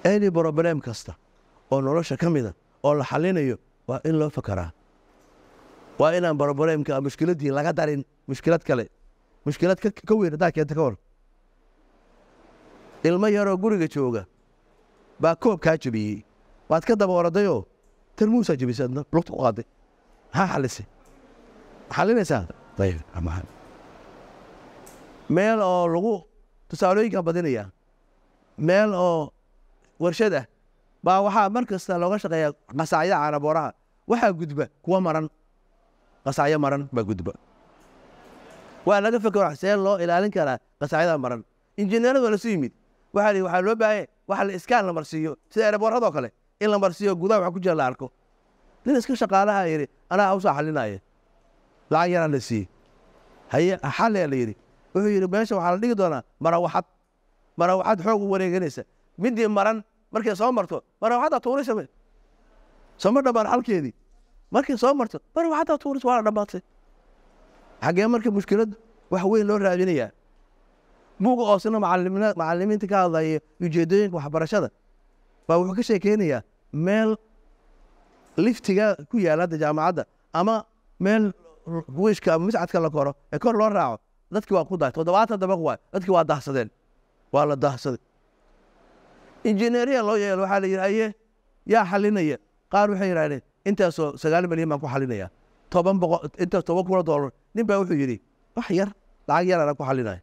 any problem kasta oo nolosha ka mida oo la xalinayo waa in loo fakaraa waa inaan problemka mushkiladdii laga darin mushkilad kale mushkilad ka ka weyn haddaa keenta ka hor ilmo yaroo guriga jooga baa koob kaa jebiyey waad ka daba oradayoo tarmuusaa jebisay adna lugta ku qaaday maxaa xalisay xalinaysaa ayib ama- meel oo lagu tusaalooyinkan badinaya meel oo warshad ah baa waxaa mar kasta looga shaqeeya qasaacyada caanabooraha waxaa gudba kuwa maran qasacyo maran baa gudba waa laga fekero see loo ilaalin karaa qasacyada maran injineeradu waa lasu yimid waxaa la yidhi waxaa loo baahanya waxa la iskaan la marsiiyo sida ereborradoo kale in la marsiiyo gudaha waxa ku jira la arko nin iska shaqaalaha yidhi anaa hawsaa xalinaya lacag yaraa la siiyey haye xalea la yidhi wuxuu yidhi meesha waxaa la dhigi doonaa marawaxad marawaxad xoog u wareeganaysa midii maran markay soo marto marawaxaddaa tuuraysa me sooma dhammaan xalkeedii markay soo marto marawaxaddaa tuuraysa waa la dhammaatay xaggee marka mushkilad wax weyn loo raadinayaa buuga oosina macalimiina- macalimiinta ka hadlaya ujeedooyinka waxbarashada baa wuxuu ka sheekeynayaa meel liftiga ku yaala hadda jaamacadda ama meel wiishka ama miscadka la koro ee kor loo raaco dadkii waa ku dahay toddobaatan dabaq waay dadkii waa dahsadeen waa la dahsaday injineeriya loo yeelo waxaa la yidhi aye yaa xalinaya qaar waxay yidhahdeen intaasoo sagaal milyan baan ku xalinaya toban boqol intaas toban kun oo doolar nin baa wuxuu yidhi wax yar lacag yar anaa ku xalinaya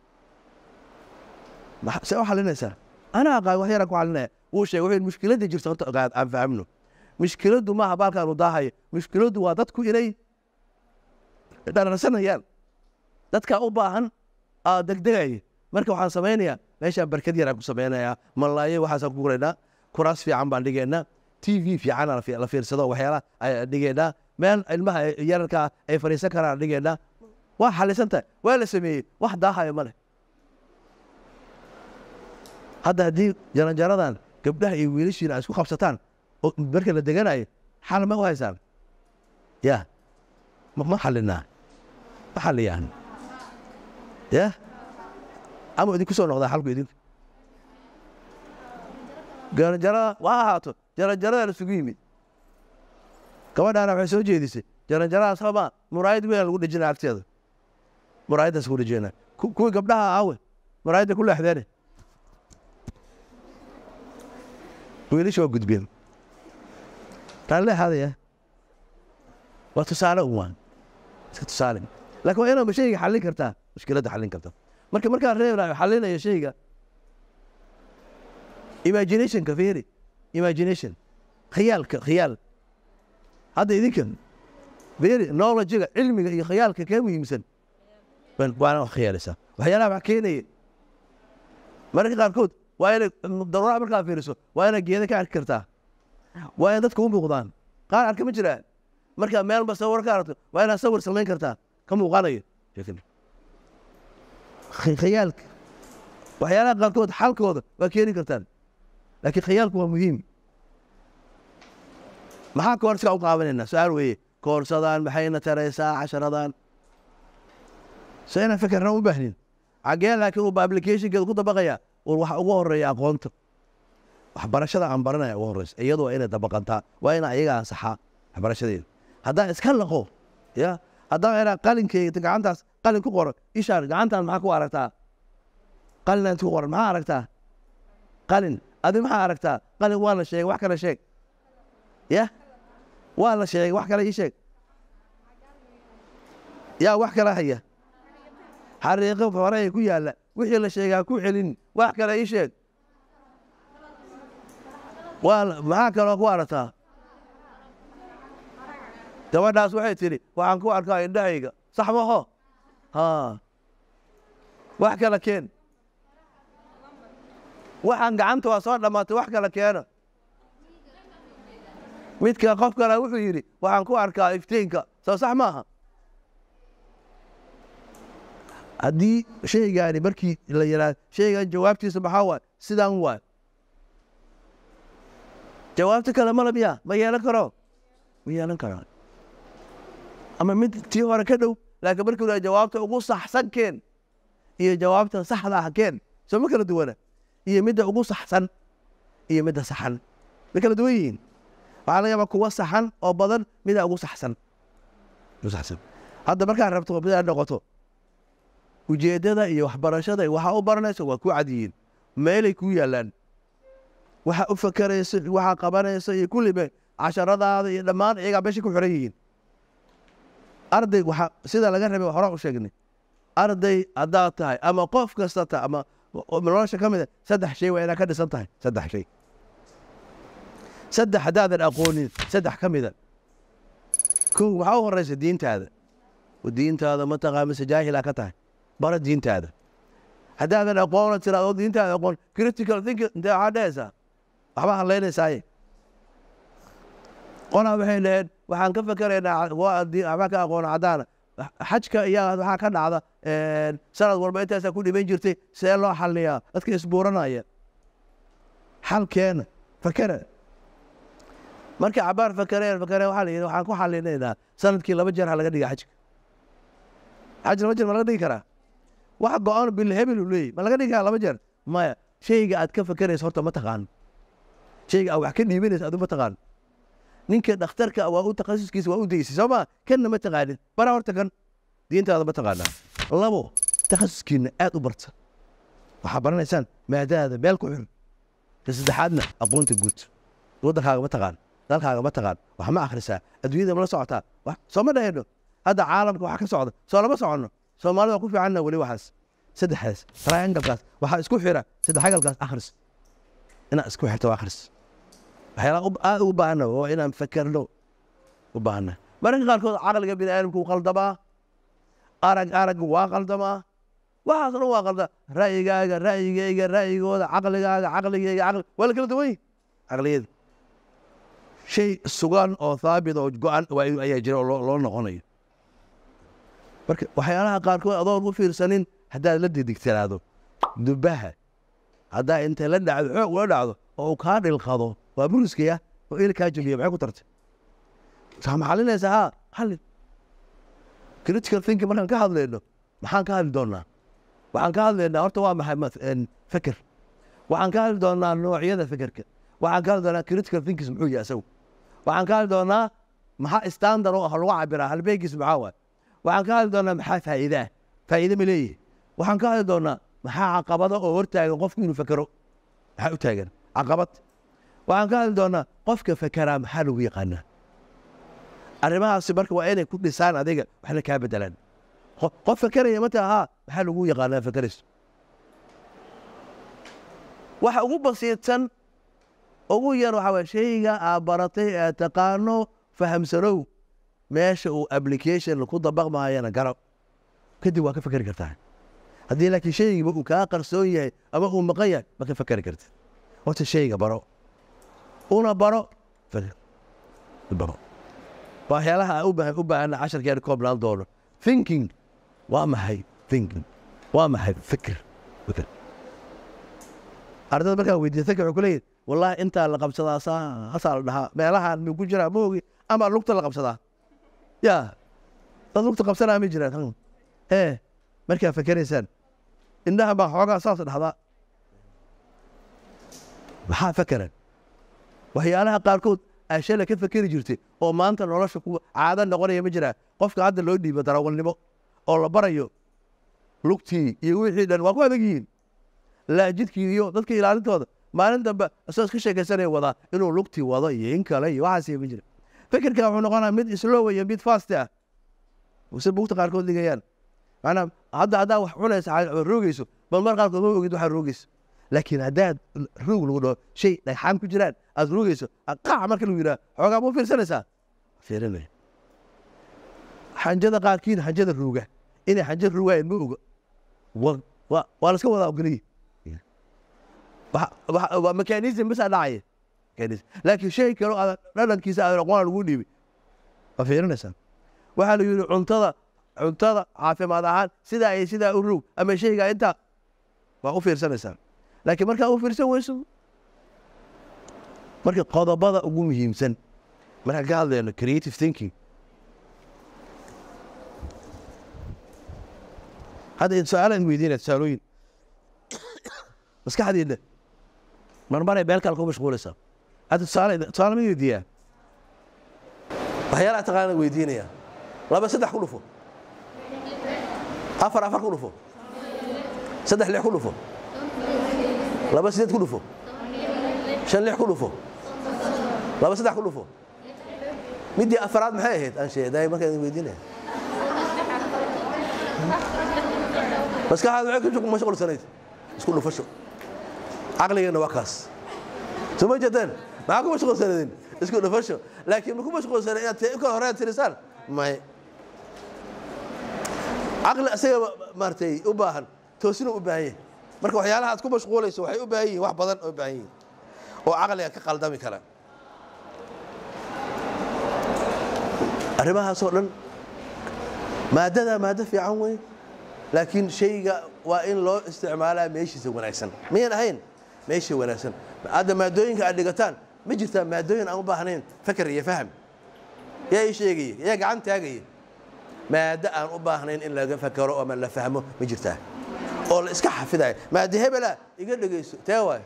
Maxa- see u xalinaysaa anaa aqaan wax yaraan ku xalinaya wuu sheegay wuxuu yidhi mushkiladda jirta horta ogaad aan fahamno mushkiladdu maaha baalkaanu daahaya mushkiladdu waa dadku inay dhararsanayaan dadkaa u baahan aa degdegaya marka waxaan samaynayaa meeshaan barkad yaraan ku samaynayaa malaayo waxaasaan ku guraynaa kuraas fiican baan dhigaynaa t v fiican aan fi- la fiirsado waxyaalaha ayaan dhigaynaa meel ilmaha yararkaa ay fadhiisan karaan dhigaynaa waa xalisan tahay waa la sameeyey wax daahaya ma leh hadda haddii jaranjaradan gabdhaha iyo wiilashiina ay isku qabsataan oo marka la deganayo xal ma u haysaan ya ma ma xalinaa ma xaliyaan ya ama idinku soo noqdaa xalku idinku jaranjarada waa ahaato jaranjarada la isugu yimid gabadhaana waxay soo jeedisay jaranjaradaas hama muraayad weyn lagu dhejina agteeda muraayaddaas ku dhejina Ku- kuwii gabdhaha aawe muraayadda ku leexdeene wiilasha waa gudbeen raalli ahaadaya waa tusaale un waan iska tusaale laakiin waa inaad shayga xallin kartaa mushkiladda xallin karta marka markaan reebnayo xallinayo shayga imaginationka fiiri imagination khiyaalka khiyaal hadda idinkan fiiri knowledge-ga cilmiga iyo khiyaalka kee muhiimsan waan- waana wax khiyaalaysaa waxyaalaha wax keenaya mararka qaarkood waa inay daruuraha markaa fiiriso waa inaad geeda ka arki kartaa waa in dadka u muuqdaan qaar arka ma jiraan markaa meel ba sawir ka aragto waa inaad sawir samayn kartaa ka muuqanayo sheekada Khi- khiyaalka waxyaalaha qaarkood xalkooda waa keeni kartaan laakiin khiyaalku waa muhiim maxaa koorska u qaabanaynaa su-aal weeye koorsadaan maxayna taraysaa casharadan so inaan fekerna u baahnin xaggee laakiin uu applicationkeeda ku dabaqaya war waxa ugu horeeya aqoonta waxbarashada aan baranaya ugu horeysa iyadu waa inay dabaqantaa waa ina ayaga ansaxaa waxbarashadeeda haddaan iska laqo ya haddaan inaa qalinkeyga gacantaas qalin ku qoran ishaan gacantaan maxaa ku aragtaa qalinaan ku qoran maxaa aragtaa qalin adi maxaa aragtaa qalin waa la sheegay wax kale sheeg ya waa la sheegay wax kale ii sheeg yaa wax kale haya xariiqo hore ee ku yaalla wixii la sheegaa ku celin wax kale ii sheeg waa la- maxaa kaloo ku aragtaa gabadhaas waxay tidhi waxaan ku arkaa indhahayga sax maho ha wax kale keen waxaan gacanta waa soo dhammaatay wax kale keena midka qof kale wuxuu yidhi waxaan ku arkaa iftiinka soo sax maaha haddii shaygaani markii la yidhaah shaygan jawaabtiisa maxaa waay sidaan waay jawaabta kale mala miya ma yeelan karo ma yeelan karaa ama mid tii hore ka dhow laakiin markii la jawaabta ugu saxsan keen iyo jawaabta saxda ah keen soo ma kala duwana iyo midda ugu saxsan iyo midda saxan way kala duwan yihiin waxaa laga yaabaa kuwa saxan oo badan midaa ugu saxsan ugu saxsan hadda markaad rabto midaad noqoto ujeeddada iyo waxbarashada iyo waxaa u baranayso waa ku cad yihiin meelay kuu yaallaan waxa u fakarayso waxaa qabanayso iyo kulliba casharadaada iyo dhammaan iyagaa meesha ku xiran yihiin arday waxaa sida laga rabay hore u sheegnay arday haddaad tahay ama qof kasta ta ama nolosha ka mid a saddex shay waa inaad ka dhisan tahay saddex shay saddex haddaadan aqoonin saddex ka mida kow waxaa u horeysa diintaada diintaada mataqaa mise jaahilaa ka tahay bara diintaada haddaadan aqoona tiraado diintaada aqoon critical thinking intee waxaa dhehaysaa waxbaa hadlaynaysaaye qolaa waxay dhaheen waxaan ka fakeraynaa waxbaa ka aqoona caddaana xajka iyo waxaa ka dhacda sanad walba intaasaa ku dhiman jirtay see loo xaliyaa dadka isbuuranaya xalkeena fakera markay cabaar fakereen fakereen waxaa la yidhi waxaan ku xalinaynaa sanadkii laba jeer ha laga dhiga xajka xaj laba jeer ma laga dhigi karaa wax go-aan bil hebel uu leeyahy ma laga dhigi karaa laba jeer maya shayga aad ka fakeraysa horta ma taqaan shayga aad wax ka dhiibanaysa adu ma taqaan ninka dhakhtarka waa u takhasuskiisa waa u daysay soo ma kanna ma taqaanin bara horta kan diintaada ma taqaanaa labo takhasuskiina aad u barta waxaa baranaysaan maadaada meel ku xir ka saddexaadna aqoonta guud waddankaaga ma taqaan dalkaaga ma taqaan wax ma akhrisaa adduunyada ma la socotaa soo ma dhahayno hadda caalamka waxa ka socda soo lama soconno soomaalida waa ku fiicanna weli waxaas saddexdaas triangalkaas waxaa isku xira saddexagalkaas akhris inaad isku xirto akhris waxyaalaha aad ugu baahana waa inaan fakerno u baahana mararka qaarkood caqliga bini aadamku wuu qaldamaa arag arag waa qaldamaa waxaas dhan waa qalda ra'yigaaga ra'yigayga ra'yigooda caqligaaga caqligayga caqli waa la kala duwan yihin caqliyada shay sugan oo thaabit oo go-an ayaa jira oo loo noqonayo marka waxyaalaha qaarkood adoon u fiirsanin haddaad la didigtiraado dubaha haddaa intay la dhacdo xoog ula dhacdo oo uu kaa dhilqado waa buriskaya oo il kaa jabiya maxay ku tartay waxaa maxalinaysaa haa xallin critical thinking markaan ka hadlayno maxaan ka hadli doonaa waxaan ka hadlaynaa horta waa maxay feker waxaan ka hadli doonaa noocyada fekerka waxaan ka hadli doonaa critical thinkings muxuu yahay asagu waxaan ka hadli doonaa maxaa standard oo ah lagu cabiraa halbeegiis maxaa waay waxaan ka hadli doonaa maxaa faa'iide ah faa'iide ma leeyihi waxaan ka hadli doonaa maxaa caqabado oo hortaagan qofku inuu fekero maxaa u taagan caqabad waxaan ka hadli doonaa qofka fekeraa maxaa lagu yaqaanaa arrimahaasi marka waa inay ku dhisaan adiga waxna kaa bedelaan qof fekeraya mata haa maxaa lagu yaqaanaa fekerayso waxa ugu basiidsan ugu yar waxaa waye shayga aad baratay ee taqaano fahamsanow meesha uu application ku dabaqmaayana garo kadib waa ka fekeri kartaa haddii laakiin shaygiiba uu kaa qarsoon yahay ama uu maqan yahay ma ka fekeri kartid horta shayga baro una baro baro waxyaalaha u baahan u baahana casharkeena koobnaan doono thinking waa maxay thinking waa maxay fikir fikir ardada markaa weydiiya fikir wuxuu ku leeyahy wallahi intaa la qabsadaa saa hasaa la dhahaa meelahaan mi ku jiraa ma ogi ama lugta la qabsadaa ya dad lugta qabsanaa ma jiraan ee markaa fakeraysaan indhaha baa xoogaa saas dhahdaa maxaa fekeran waxyaalaha qaarkood aa shala ka fekeri jirtay oo maanta nolosha ku caado noqonaya ma jiraa qofka hadda loo dhiibo darawalnimo oo la barayo lugtii iyo wixii dhan waa ku adag yihiin laajidkii iyo dadka ilaalintooda maalin dambe isagoo iska sheekaysanaya wadaa inuu lugtii wado iyo in kale iyo waxaas ma jira fekerka wuxuu noqonaa mid slow iyo mid fast ah se bugta qaarkood dhigayaan maanaa hadda haddaa wax cunaysa roogeyso bal mar qaarkood ma ogid waxaa roogeysa laakiin haddaad roog lagu dhaho shay dhagxaan ku jiraan aad roogeyso qaac marka lagu yidhaha xoogaa ma fiirsanaysaa fiirinaya xanjada qaarkiin xanjada rooga inay xanja roogayaan ma oga waa la iska wadaa ogoliyi waa mekanism basaa dhacaya laakiin shay kalo aad dhadhankiisa aadan aqoona lagu dhiibay waa fiirinaysaa waxaa la yidhi cuntada cuntada caafimaad ahaan sidaa iyo sidaa u roog ama shayga intaa waa u fiirsanaysaa laakiin markaa u fiirsan weyso marka qodobada ugu muhiimsan markaan ka hadlayno creative thinking hadda su-aalaan weydiinaya tusaalooyin maskaxdiina marmaray meel kale ku mashquulaysaa hadda tusaale tusaale ma weydiiyaa waxyaalaha taqaana weydiinaya laba saddex ku dhufo afar afar ku dhufo saddex lix ku dhufo laba sideed ku dhufo shan lix ku dhufo laba saddex ku dhufo midii afaraad maxay ahayd aan sheeday markaan idin weydiinaya maskaxaad waxay ku mashquulsanayd isku dhufasho caqligeenna waa kaas soo ma jeedeen maxaa ku mashquulsanadeen isku dhufasho laakiin ma ku mashquulsanay inaad ka hore aad tirisaan may caqli isaga maaragtay u baahan toosina u baahan yahay marka waxyaalaha aad ku mashquulayso waxay u baahan yihiin wax badan oo baahan yihiin oo caqliga ka qaldami kara arrimahaasoo dhan maadada maaddo fiican wey laakiin shayga waa in loo isticmaalaa meeshiisa wanaagsan miyan ahayn meesha wanaagsan hadda maadooyinka aad dhigataan ma jirtaa maadooyin aan u baahnayn fakar iyo faham yaa ii sheegaya yaa gacan taagaya maaddo aan u baahnayn in laga fakaro ama la fahmo ma jirtaa oo la iska xafidayo maaddo hebela iga dhegayso tee waay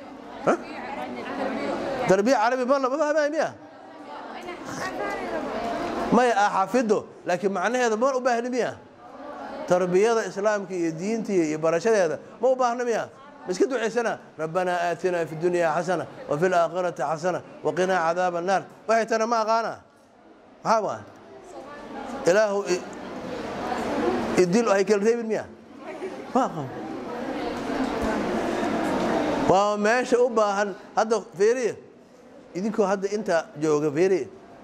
darbiya carabi ma lama fahmaya miya maya aa xafido laakiin macnaheeda ma u baahni miya tarbiyada islaamka iyo diinta iyo barashadeeda ma u baahna miya ma iska ducaysana rabbanaa aatinaa fi dunya xasana wa fi laakhirati xasana waqinaa cadaaba annaar waxay tana ma aqaana maxaa waa ilaahu idil hay kala reebin miya ma aqaan waa meesha u baahan hadda feeriya idinkoo hadda inta jooga feeriya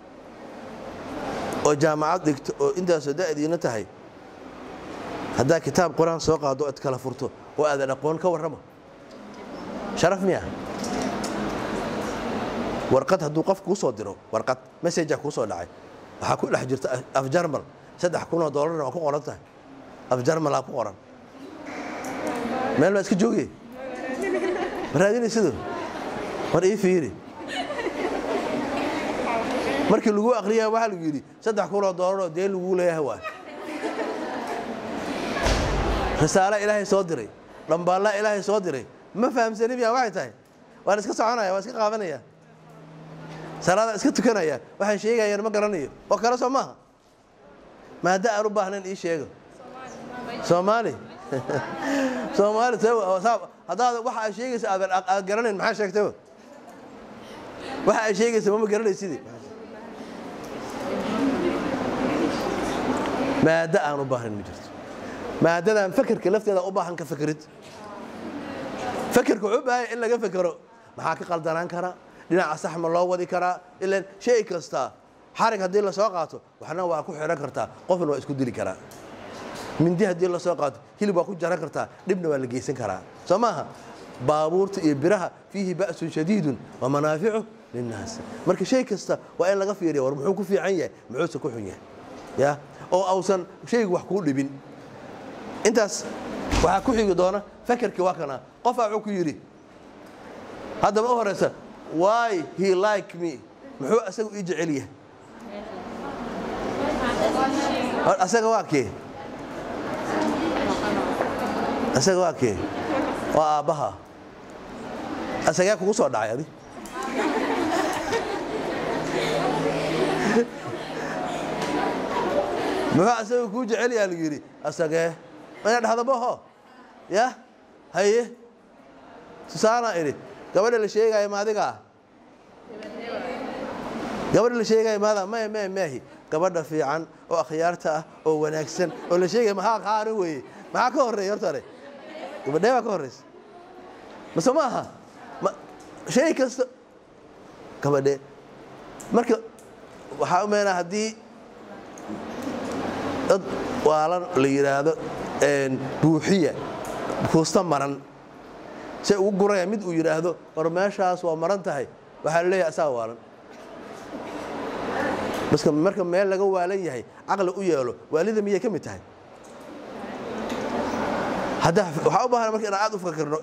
oo jaamacad dhigto oo intaasoo da'diina tahay haddaa kitaab qur-aan soo qaado ad kala furto oo aadan aqoon ka warrama sharaf miya warqad hadduu qof kuu soo diro warqad messajaa kuu soo dhacay waxaa ku dhex jirta af jarmal saddex kunoo doolarna waa ku qoran tahay af jarmalaa ku qoran meel baa iska joogay ma raadinaysido war ii fiiri markii lagu akriyaa waxaa lagu yidhi saddex kunoo doolaroo dee laguu leeyahay waay risaala ilaahay soo diray dhambaallaa ilaahay soo diray ma fahamsani miya waxay tahay waan iska soconaya waan iska qaadanaya salaadaan iska tukanaya waxaan sheegayaan ma garanayo oo kale soo maaha maadda aan u baahnayn ii sheego soomaali soomaali haddaad waxa ay sheegaysa aadan aad garanayn maxaa sheegtay waxa ay sheegaysa mama garanaysidii maaddo aan u baahnayn ma jirto maadadan fakerka lafteeda u baahan ka fakerid fakerka wuxuu u baahanya in laga fekero maxaa ka qaldanaan kara dhinaca sax ma loo wadi karaa ilan shay kasta xarig haddii lasoo qaato waxna waa ku xidhan kartaa qofna waa isku dili karaa mindi haddii lasoo qaato hilib waa ku jaran kartaa dhibna waa la geysan karaa soo maaha baabuurta iyo biraha fiihi ba'sun shadiidun wa manaaficu linnaas marka shay kasta waa in laga fiiriya war muxuu ku fiican yahay muxuuse ku xun yahay ya oo ausan shaygu wax kuu dhibin intaas waxaa ku xigi doona fakerkii waa kana qofaa wuxuu ku yidhi haddaba u horaysa why he like me muxuu asaga ii jecel yahay asaga waa kee asaga waa kee waa aabbaha asagee kugu soo dhacay adi muxuu asaga kuu jecel yaha lagu yidhi asagee ina dhahda maho ya haye tusaalaan idhi gabadha la sheegaayo maadigaa gabadha la sheegaayo maada may may maahi gabadha fiican oo akhyaarta ah oo wanaagsan oo la sheegaya maxaa qaani weeye maxaa ka horreeya horta hore gabadhee baa ka horreysa mase ma aha shay kasta gabadhee marka waxaa u meenaa haddii dad waalan la yidhaahdo buuxiya kuusta maran say ugu guraya mid uu yidhaahdo war meeshaas waa maran tahay waxaa la leeyahay asaa waalan baska marka meel laga waalan yahay caqli u yeelo waalida miyay ka mid tahay hadda waxaa u baahan marka inaan aad u fakirno